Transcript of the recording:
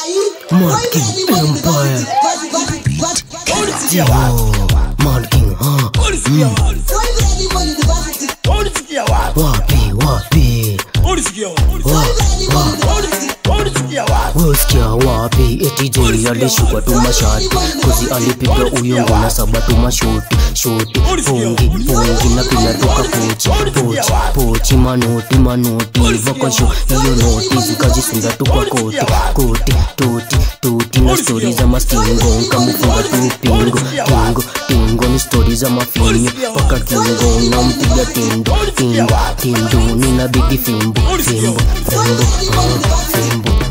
Mad King Empire. Yo, Mad King, huh? Wapi, wapi? Wasikia wapi? Eti Jay alishuka tu mashati Kuzi alipiga uyo ngona saba tu mashoti Shoti, fungi, fungi na pila toka pochi Pochi, pochi, manoti, manoti Vakasho, hiyo noti zikajisunda tu kwa koti Koti, toti, toti na stori za mastingo Nkamufunga tu pingo, tingo, tingo Ni stori za mafinyo Paka kingo, nampiga tindo Tindo, tindo, nina bigi fimbo Fimbo, fimbo, ah, fimbo